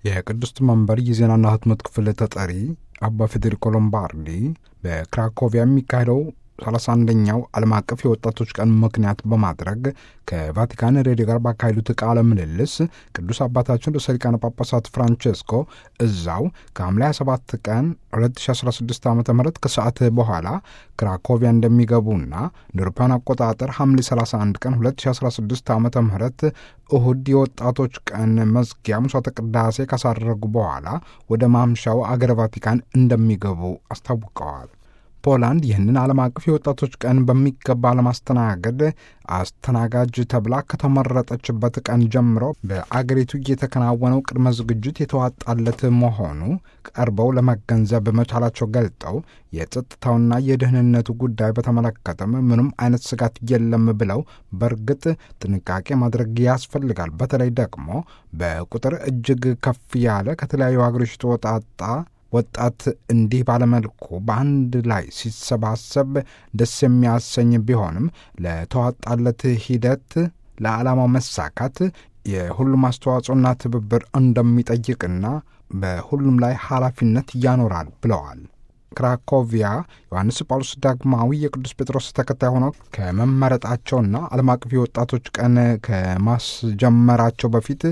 የቅድስት መንበር የዜናና ህትመት ክፍል ተጠሪ አባ ፌዴሪኮ ሎምባርዲ በክራኮቪያ የሚካሄደው 31ኛው ዓለም አቀፍ የወጣቶች ቀን ምክንያት በማድረግ ከቫቲካን ሬዲዮ ጋር ባካሄዱት ቃለ ምልልስ ቅዱስ አባታችን ርዕሰ ሊቃነ ጳጳሳት ፍራንቼስኮ እዛው ከሐምሌ 27 ቀን 2016 ዓ ም ከሰዓት በኋላ ክራኮቪያ እንደሚገቡና እንደ አውሮፓውያን አቆጣጠር ሐምሌ 31 ቀን 2016 ዓ ም እሁድ የወጣቶች ቀን መዝጊያ ምሥዋዕተ ቅዳሴ ካሳረጉ በኋላ ወደ ማምሻው አገረ ቫቲካን እንደሚገቡ አስታውቀዋል። ፖላንድ ይህንን ዓለም አቀፍ የወጣቶች ቀን በሚገባ ለማስተናገድ አስተናጋጅ ተብላ ከተመረጠችበት ቀን ጀምሮ በአገሪቱ እየተከናወነው ቅድመ ዝግጅት የተዋጣለት መሆኑ ቀርበው ለመገንዘብ መቻላቸው ገልጠው የጸጥታውና የደህንነቱ ጉዳይ በተመለከተም ምንም አይነት ስጋት የለም ብለው በእርግጥ ጥንቃቄ ማድረግ ያስፈልጋል። በተለይ ደግሞ በቁጥር እጅግ ከፍ ያለ ከተለያዩ ሀገሮች የተወጣጣ ወጣት እንዲህ ባለመልኩ በአንድ ላይ ሲሰባሰብ ደስ የሚያሰኝ ቢሆንም ለተዋጣለት ሂደት ለዓላማው መሳካት የሁሉም አስተዋጽኦና ትብብር እንደሚጠይቅና በሁሉም ላይ ኃላፊነት ያኖራል ብለዋል። ክራኮቪያ ዮሐንስ ጳውሎስ ዳግማዊ የቅዱስ ጴጥሮስ ተከታይ ሆነው ከመመረጣቸውና ዓለም አቀፍ የወጣቶች ቀን ከማስጀመራቸው በፊት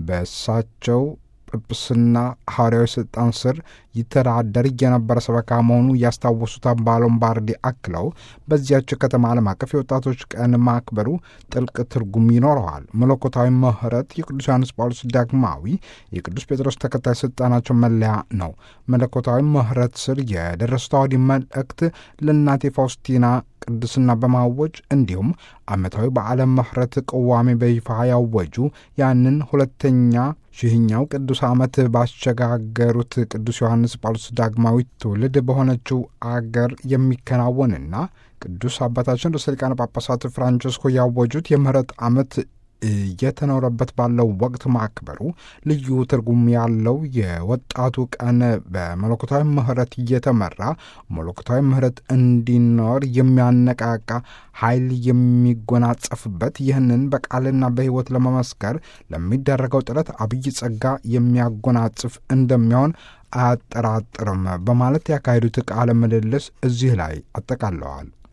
በእሳቸው ጵጵስና ሐዋርያዊ ሥልጣን ስር ይተዳደር የነበረ ሰበካ መሆኑ ያስታወሱት አባ ሎምባርዲ አክለው በዚያች ከተማ ዓለም አቀፍ የወጣቶች ቀን ማክበሩ ጥልቅ ትርጉም ይኖረዋል። መለኮታዊ ምሕረት የቅዱስ ዮሐንስ ጳውሎስ ዳግማዊ የቅዱስ ጴጥሮስ ተከታይ ሥልጣናቸው መለያ ነው። መለኮታዊ ምሕረት ስር የደረሱት አዋዲ መልእክት ለእናቴ ፋውስቲና ቅድስና በማወጅ እንዲሁም ዓመታዊ በዓለም ምሕረት ቅዋሜ በይፋ ያወጁ ያንን ሁለተኛ ሺህኛው ቅዱስ ዓመት ባሸጋገሩት ቅዱስ ዮሐንስ ጳውሎስ ዳግማዊ ትውልድ በሆነችው አገር የሚከናወንና ቅዱስ አባታችን ርዕሰ ሊቃነ ጳጳሳት ፍራንቸስኮ ያወጁት የምህረት ዓመት እየተኖረበት ባለው ወቅት ማክበሩ ልዩ ትርጉም ያለው የወጣቱ ቀን በመለኮታዊ ምሕረት እየተመራ መለኮታዊ ምሕረት እንዲኖር የሚያነቃቃ ኃይል የሚጎናጸፍበት ይህንን በቃልና በሕይወት ለመመስከር ለሚደረገው ጥረት አብይ ጸጋ የሚያጎናጽፍ እንደሚሆን አያጠራጥርም በማለት ያካሄዱት ቃለ ምልልስ እዚህ ላይ አጠቃለዋል።